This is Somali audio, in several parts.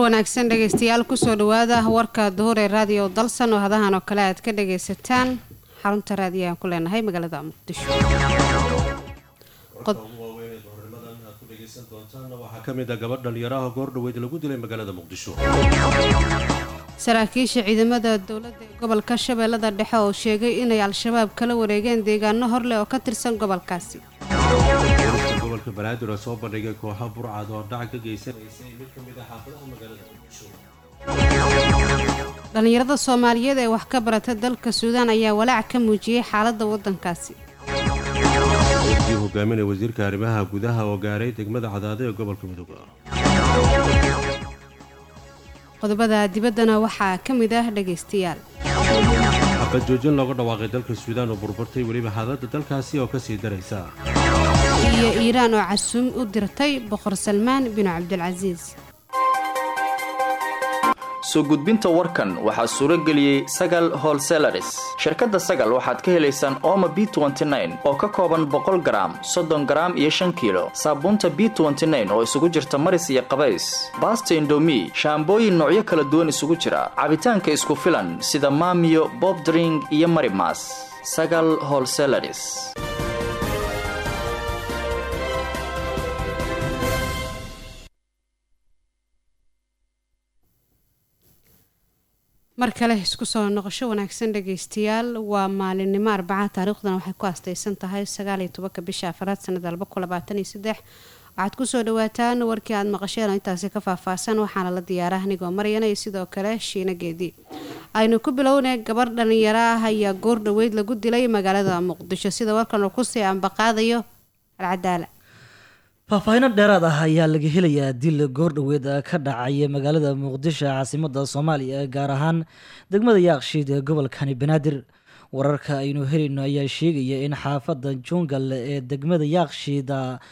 wanaagsan dhegaystayaal kusoo dhawaada warka duhur ee raadiyo dalsan oo hadahan oo kale aad ka dhagaysataan xarunta raadiyo aan ku leenahay magaalada muqdisho waxaa ka mid a gabadh dhalinyaraha goordhaweyd lagu dilay magaalada muqdisho saraakiisha ciidamada dowladda ee gobolka shabeellada dhexe oo sheegay inay al-shabaab kala wareegeen deegaano horleh oo ka tirsan gobolkaasi gobolka banaadir oo soo bandhigay kooxa burcad oo dhac ka geysanaysay mid ka mid a xaafadaha magaalada muqdisho dhallinyarada soomaaliyeed ee wax ka barata dalka suudaan ayaa walaac ka muujiyey xaaladda waddankaasi wafdii hogaaminaya wasiirka arrimaha gudaha oo gaaray degmada cadaado ee gobolka mudug qodobada dibaddana waxaa ka mid ah dhagaystayaal xabad joojin looga dhawaaqay dalka suudaan oo burburtay weliba xaaladda dalkaasi oo kasii daraysa iyo iiraan oo casuum u dirtay boqor salmaan binu cabdilcasiis soo gudbinta warkan waxaa suuro geliyey sagal holselaris shirkadda sagal waxaad ka helaysaan ooma b oo ka kooban boqol garaam soddon garaam iyo shan kiilo saabuunta b oo isugu jirta maris iyo qabays baasta indomi shaambooyin noocyo kala duwan isugu jira cabitaanka isku filan sida maamiyo bobdring iyo marimas sagal holselaris mar kale isku soo noqosho wanaagsan dhagaystayaal waa maalinimo arbaca taariikhdana waxay ku astaysan tahay sagaaliyo tobanka bisha afaraad sanada laba kun labaatan iyo saddex waxaad kusoo dhawaataan warkii aad maqasheen oo intaasi ka faahfaahsan waxaana la diyaara anigoo maryana iyo sidoo kale shiina geedi aynu ku bilownay gabarh dhalinyaro ah ayaa goor dhaweyd lagu dilay magaalada muqdisho sida warkan uu kusii ambaqaadayo alcadaala faahfaahiino dheeraad ah ayaa laga helayaa dil goordhoweed ka dhacaya magaalada muqdisho caasimada soomaaliya gaar ahaan degmada yaaqshiid ee gobolkani banaadir wararka aynu helayno ayaa sheegaya in xaafada jungal ee degmada yaaqshiid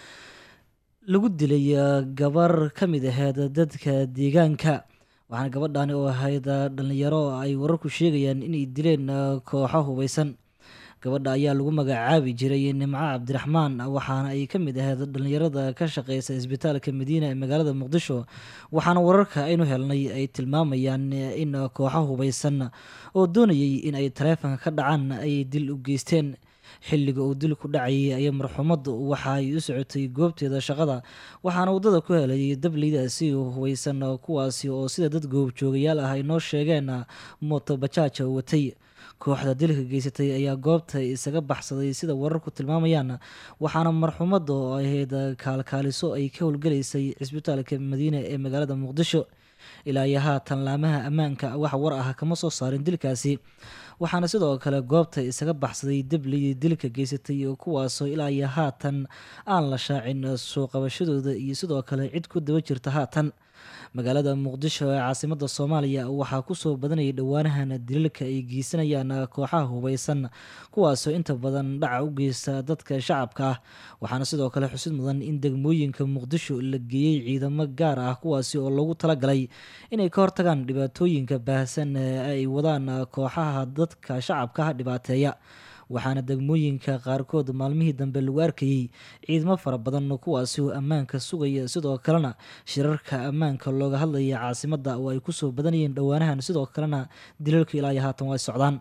lagu dilay gabar ka mid aheyd dadka deegaanka waxaana gabadhani oo ahayd dhalinyaro ay wararku sheegayaan inay dileen kooxo hubeysan gabadha ayaa lagu magacaabi jiray nimco cabdiraxmaan waxaana ay ka mid ahayd dhalinyarada ka shaqeysa isbitaalka madiina ee magaalada muqdisho waxaana wararka aynu helnay ay tilmaamayaan in kooxo hubeysan oo doonayay in ay taleefanka ka dhacaan ay dil u geysteen xilliga uu dil ku dhacayay ayaa marxuumadu waxa ay u socotay goobteeda shaqada waxaana waddada ku helay dableydaasi hubeysan kuwaasi oo sida dad goobjoogayaal ah ay noo sheegeen mooto bajaaja watay kooxda dilka geysatay ayaa goobta isaga baxsaday sida wararku tilmaamayaan waxaana marxuumada oo ahayd kaalkaaliso ay ka howlgalaysay cisbitaalka madiina ee magaalada muqdisho ilaa iyo haatan laamaha ammaanka wax war ah kama soo saarin dilkaasi waxaana sidoo kale goobta isaga baxsaday dablidii dilka geysatay kuwaasoo ilaa iyo haatan aan la shaacin soo qabashadooda iyo sidoo kale cid ku daba jirta haatan magaalada muqdisho ee caasimada soomaaliya waxaa kusoo badanayay dhowaanahan dilalka ay geysanayaan kooxaha hubeysan kuwaasoo inta badan dhaca u geysta dadka shacabka ah waxaana sidoo kale xusid mudan in degmooyinka muqdisho la geeyey ciidamo gaar ah kuwaasi oo loogu talagalay inay ka hortagaan dhibaatooyinka baahsan ee ay wadaan kooxaha dadka shacabka ah dhibaateeya waxaana degmooyinka qaarkood maalmihii dambe lagu arkayey ciidamo fara badan kuwaasi oo ammaanka sugaya sidoo kalena shirarka ammaanka looga hadlaya caasimada oo ay kusoo badanayeen dhowaanahan sidoo kalena dilalka ilaa iyo haatan way socdaan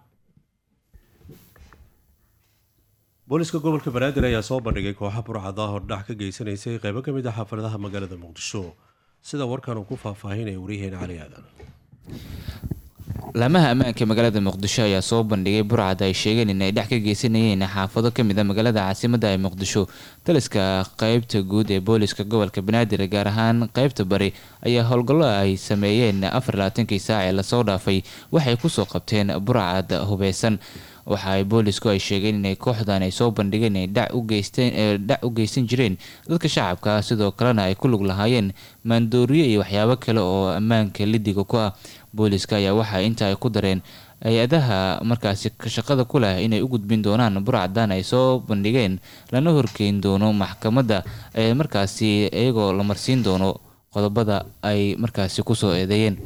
booliska gobolka banaadir ayaa soo bandhigay kooxa burcad ah oo dhac ka geysanaysay qeybo ka mid ah xaafadaha magaalada muqdisho sida warkan uu ku faahfaahinaya waryaheena cali aadan laamaha ammaanka magaalada muqdisho ayaa soo bandhigay burcad ay sheegeen in ay dhex ka geysanayeen xaafado kamid a magaalada caasimada ee muqdisho taliska qeybta guud ee booliska gobolka banaadir gaar ahaan qeybta bari ayaa howlgallo ay sameeyeen afar labaatankii saac ee lasoo dhaafay waxay kusoo qabteen burcad hubeysan waxa ay boolisku ay sheegeen inay kooxdan ay soo bandhigeen inay dhac u geysan jireen dadka shacabka sidoo kalena ay ku lug lahaayeen maandooriyo iyo waxyaabo kale oo ammaanka lidiga ku ah booliska ayaa waxa inta ay ku dareen hay-adaha markaasi shaqada ku leh inay u gudbin doonaan burcaddan ay soo bandhigeen lana horkeyn doono maxkamadda ee markaasi iyagoo la marsiin doono qodobada ay markaasi kusoo eedeeyeen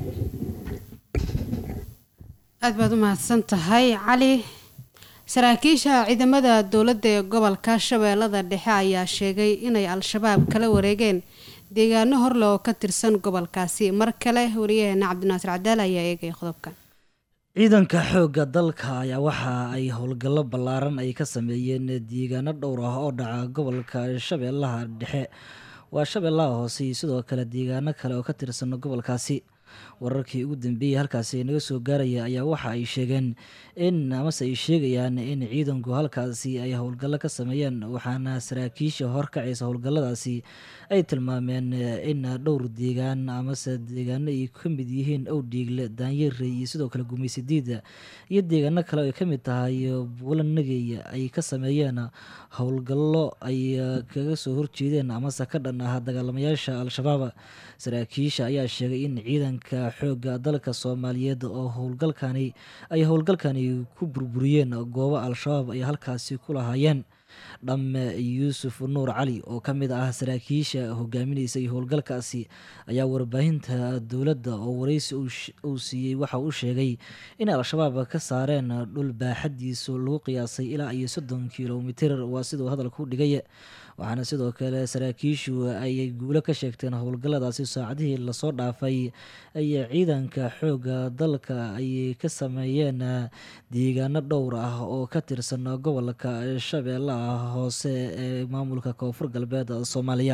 aad baad u mahadsan tahay cali saraakiisha ciidamada dowladda ee gobolka shabeellada dhexe ayaa sheegay inay al-shabaab kala wareegeen deegaano horle oo ka tirsan gobolkaasi mar kale wariyaheena cabdinaasir cadaal ayaa eegaya qodobkan ciidanka xoogga dalka ayaa waxa ay howlgallo ballaaran ay ka sameeyeen deegaano dhowr ah oo dhaca gobolka shabeellaha dhexe waa shabeellaha hoose iyo sidoo kale deegaano kale oo ka tirsan gobolkaasi wararkii ugu dambeeyey halkaasi naga soo gaaraya ayaa waxa ay sheegeen in amase ay sheegayaan in ciidanku halkaasi ay howlgallo ka sameeyeen waxaana saraakiisha horkacaysa howlgalladaasi ay tilmaameen in dhowr deegaan amase deegaano ay ka mid yihiin owdhiigle daanyare iyo sidoo kale gumaysidiida iyo deegaano kale ay ka mid tahay buulanagey ay ka sameeyeen howlgallo ay kaga soo horjeedeen amase ka dhan ah dagaalamayaasha al-shabaab saraakiisha ayaa sheegay in ciidanka xoogga dalka soomaaliyeed oo howlgalkani ay howlgalkani ku burburiyeen goobo al-shabaab ay halkaasi ku lahaayeen dhamme yuusuf nuur cali oo ka mid ah saraakiisha hogaaminaysay howlgalkaasi ayaa warbaahinta dowladda oo wareysi uu siiyey waxa uu sheegay in al-shabaab ka saareen dhul baaxadiisu lagu qiyaasay ilaa iyo soddon kilomitir waa siduu hadalku dhigay waxaana sidoo kale saraakiishu ay guulo ka sheegteen howlgalladaasi saacadihii lasoo dhaafay ay ciidanka xoogga dalka ay ka sameeyeen deegaano dhowr ah oo ka tirsan gobolka shabeellaha hoose ee maamulka koonfur galbeed soomaaliya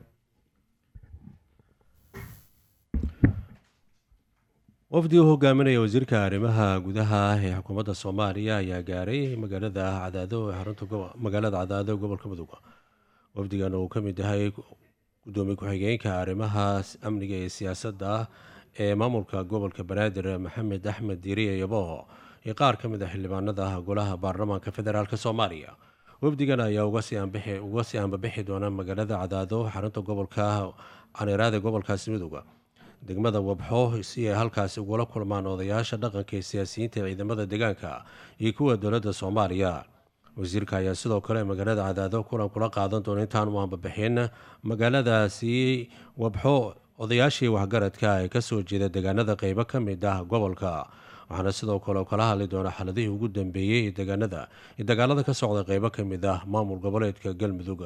wafdi u hogaaminaya wasiirka arrimaha gudaha ee xukuumadda soomaaliya ayaa gaaray magaalada cadaado ee xarunta magaalada cadaado ee gobolka mudug wafdigan uu ka mid yahay gudoomiye ku-xigeenka arrimaha amniga iyo siyaasadda ee maamulka gobolka banaadir maxamed axmed diiriye yabo iyo qaar ka mid a xildhibaanada golaha baarlamaanka federaalk soomaaliya wafdigan ayaa uga sii ambabixi doona magaalada cadaado xarunta gobolka caneeraada gobolkaasi midooda degmada wabxo si ay halkaasi ugula kulmaan odayaasha dhaqanka ee siyaasiyiinta ee ciidamada deegaanka iyo kuwa dowladda soomaaliya wasiirka ayaa sidoo kale magaalada cadaado kulan kula qaadan doona intaan u ambabixin magaaladaasi wabxo odayaashii waxgaradka ee kasoo jeeda deegaanada qeybo ka mid ah gobolka waxaana sidoo kale kala hadli doona xaladihii ugu dambeeyey deegaanada iyo dagaalada ka socda qeybo ka mid ah maamul goboleedka galmudug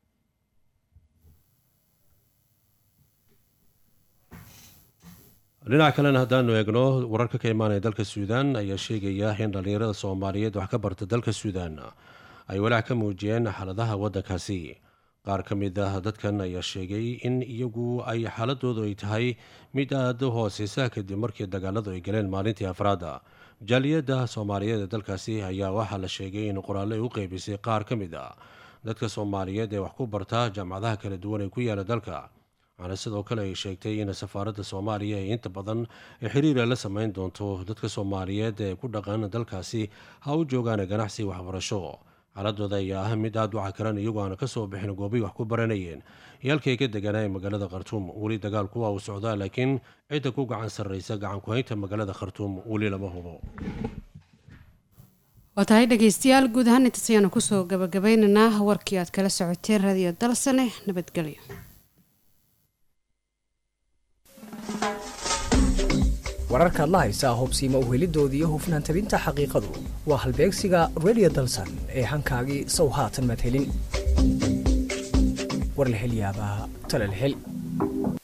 dhinaca kalena haddaanu eegno wararka ka imaanaya dalka suudaan ayaa sheegaya in dhallinyarada soomaaliyeed wax ka barta dalka suudaan ay walaac ka muujiyeen xaaladaha waddankaasi qaar ka mid ah dadkan ayaa sheegay in iyagu ay xaaladoodu ay tahay mid aada u hooseysa kadib markii dagaaladu ay galeen maalintii afraada jaaliyadda soomaaliyeed ee dalkaasi ayaa waxaa la sheegay in qoraalle ay u qeybisay qaar ka mid ah dadka soomaaliyeed ee wax ku barta jaamacadaha kala duwan ee ku yaala dalka waxaana sidoo kale ay sheegtay in safaaradda soomaaliya ay inta badan xiriira la sameyn doonto dadka soomaaliyeed ee ku dhaqan dalkaasi ha u joogaan ganacsi waxbarasho xaaladooda ayaa ah mid aada u cakaran iyagoo aana kasoo bixin goobay wax ku baranayeen iyo halkii ay ka deganaayen magaalada khartuum weli dagaalku waa uu socdaa laakiin cidda ku gacan sarreysa gacan ku-haynta magaalada khartuum weli lama hubo waa tahay dhegeystayaal guud ahaan intaas ayaanu kusoo gabagabeynaynaa warkii aad kala socoteen radio dalsane nabadgelyo wararkaad la haysaa hubsiima uhelidoodii iyo hufnaan tabinta xaqiiqadu waa halbeegsiga radio dalsan ee hankaagii sow haatan madhelin warlahelyaabaa talalhel